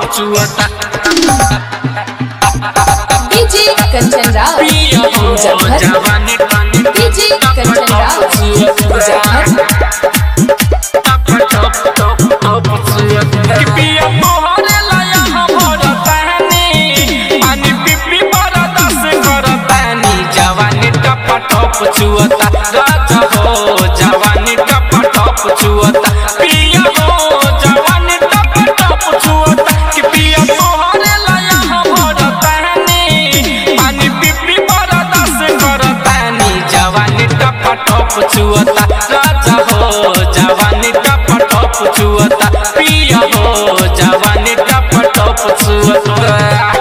छुअता डीजे कंचन राज पिया हो मुजफ्फर जवानी पानी डीजे कंचन राज मुजफ्फर पिया मोहरे लाया हमर तहनी पानी पिपी बरदास करतानी जवानी टप टप छुअता राजा हो जवानी टप टप छुअता पिया हो जवानी टप टप छुअता कि पिया मोहरे लाया हमर तहनी पानी पिपी बरदास करतानी जवानी टप टप छुअता राजा हो जवानी टप टप छुअता पिया हो जवानी टप टप छुअता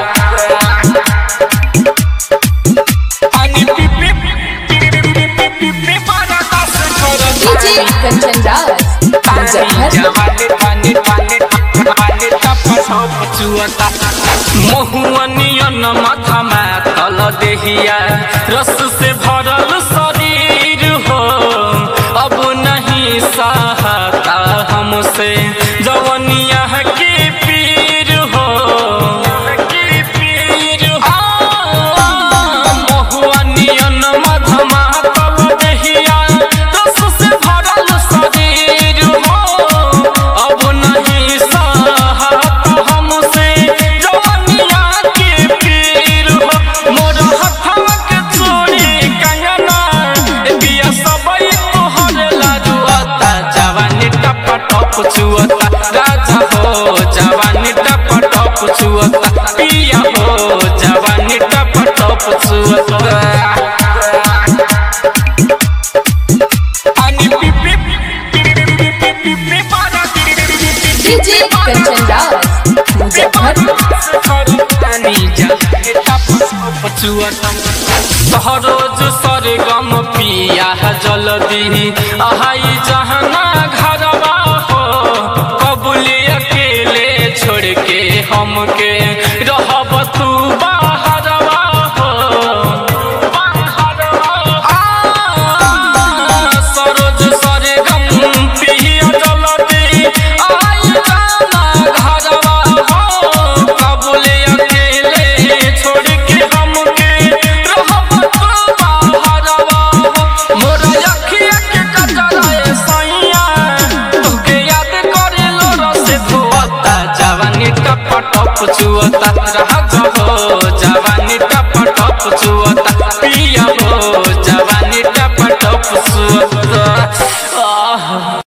पानी पिपी पिपी पिपी बरदास डीजे करतानी कंचन राज मुजफ्फर महुअनियन माथामा तल देहिया रस से भरल शरीर हो अब नहीं सहता हमसे जवनिया के पीर हो के पीर हो महुअनियन मधमा तल देहिया रस से भरल शरीर हो अब नहीं सहत हमसे जवनिया के पीर हो मोर हथवा के चूड़ी कंगना ए बिया सबई तोहर लाजुअता जवानी टप टप छुअता राजा हो जवानी टप टप छुअता पिया हो जवानी टप टप छुअता पानी पिपी पिपी पिपी पिपी डीजे कंचन राज मुजफ्फर सहरोज सरगम पिया जलदी आहाई जहना घरवा हो कबूले अकेले छोड़ के हमके रहब तू बाहरवा हो बाहरवा सरोज सरगम पिया जलदी आई जाना घरवा हो कबूले अकेले छोड़ के हमके रहब तू बाहरवा हो मोर अखिया के कजराए सैया तुके याद करे लो रसे धोता जवानी टप टप छुअता